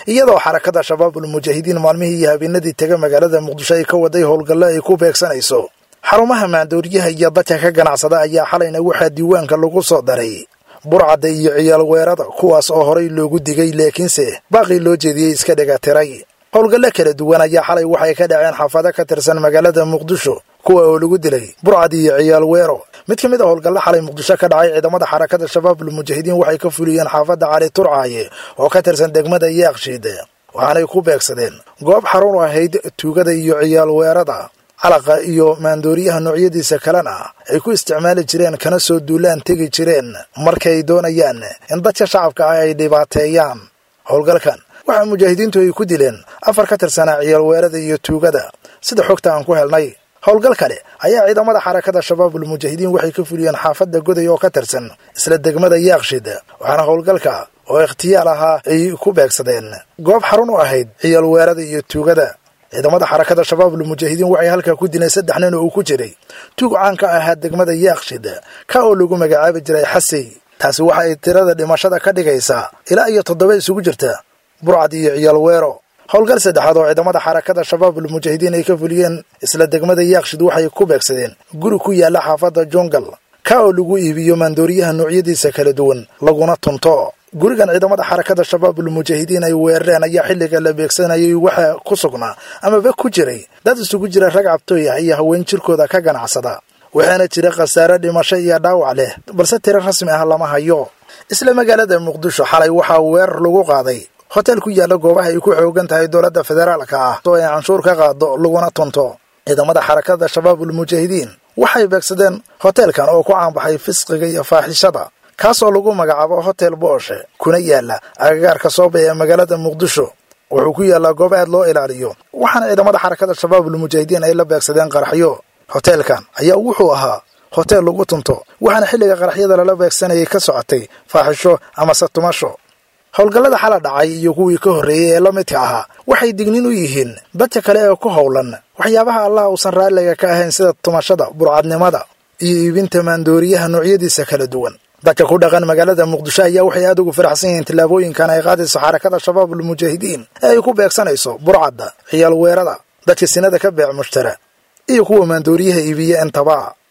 iyadoo xarakada shabaabul mujaahidiin maalmihii iyo habeenadii tega magaalada muqdisho ay ka waday howlgallo ay ku beegsanayso xarumaha maandooriyaha iyo dadka ka ganacsada ayaa xalayna waxaa diiwaanka lagu soo daray burcadda iyo ciyaal weerada kuwaas oo horay loogu digay laakiinse baaqii loo jeediyey iska dhegatiray howlgallo kala duwan ayaa xalay waxay ka dhaceen xaafado ka tirsan magaalada muqdisho kuwa oo lagu dilay burcad iyo ciyaal weero mid ka mid a howlgallo xalay muqdisho ka dhacay ciidamada xarakada shabaabul mujaahidiin waxay ka fuliyeen xaafadda cali turcaaye oo ka tirsan degmada yaaqshiid waxaanay ku beegsadeen goob xarun u ahayd tuugada iyo ciyaal weerada calaqa iyo maandooriyaha noocyadiisa kalena ay ku isticmaali jireen kana soo duulaan tegi jireen markay doonayaan in dadka shacabka ah ay dhibaateeyaan howlgalkan waxaa mujaahidiintu ay ku dileen afar ka tirsanaa ciyaal weerada iyo tuugada sida xogta aan ku helnay howlgal kale ayaa ciidamada xarakada shabaabul mujaahidiin waxay ka fuliyeen xaafadda goday oo ka tirsan isla degmada yaaqshid waxaana howlgalka oo ikhtiyaal ahaa ay ku beegsadeen goob xarun u ahayd ciyaal weerada iyo tuugada ciidamada xarakada shabaabul mujaahidiin waxay halkaa ku dileen saddex nin oo uu ku jiray tuug caan ka ahaa degmada yaaqshid ka oo lagu magacaabi jiray xasey taasi waxa ay tirada dhimashada ka dhigaysaa ilaa iyo toddoba isugu jirta burcad iyo ciyaal weero howlgal saddexaad oo ciidamada xarakada shabaabul mujaahidiin ay ka fuliyeen isla degmada yaaqshid waxay ku beegsadeen guri ku yaalla xaafadda jungal ka oo lagu iibiyo maandooriyaha noocyadiisa kala duwan laguna tunto gurigan ciidamada xarakada shabaabul mujaahidiin ay weerareen ayaa xilliga la beegsanayay waxaa ku sugnaa amaba ku jiray dad isugu jira rag cabtooy ah iyo haween jirkooda ka ganacsada waxaana jira khasaare dhimasho iyo dhaawac leh balse tiro rasmi ah lama hayo isla magaalada muqdisho xalay waxaa weerar lagu qaaday hotel ku yaalla goobaha ay ku xoogan tahay dowladda federaalka ah oo ay canshuur ka qaado laguna tunto ciidamada xarakada shabaabul mujaahidiin waxay beegsadeen hoteelkan oo ku caanbaxay fisqiga iyo faaxishada kaasoo lagu magacaabo hotel booshe kuna yaalla agagaarka sooba ee magaalada muqdisho wuxuu ku yaallaa goob aad loo ilaaliyo waxaana ciidamada xarakada shabaabul mujaahidiin ay la beegsadeen qaraxyo hoteelkan ayaa wuxuu ahaa hotel lagu tunto waxaana xilliga qaraxyada lala beegsanayay ka socotay faaxisho amase tumasho howlgallada xala dhacay iyo kuwii ka horreeyey ee la midka ahaa waxay dignin u yihiin dadka kale ee ku howlan waxyaabaha allah uusan raalliga ka ahayn sida tumashada burcadnimada iyo iibinta maandooriyaha noocyadiisa kala duwan dadka ku dhaqan magaalada muqdisho ayaa waxay aad ugu faraxsan yihiin tillaabooyinkan ay qaadayso xarakada shabaabul mujaahidiin ee ay ku beegsanayso burcadda ciyaal weerada dadka sinada ka beec mushtara iyo kuwa maandooriyaha iibiya intaba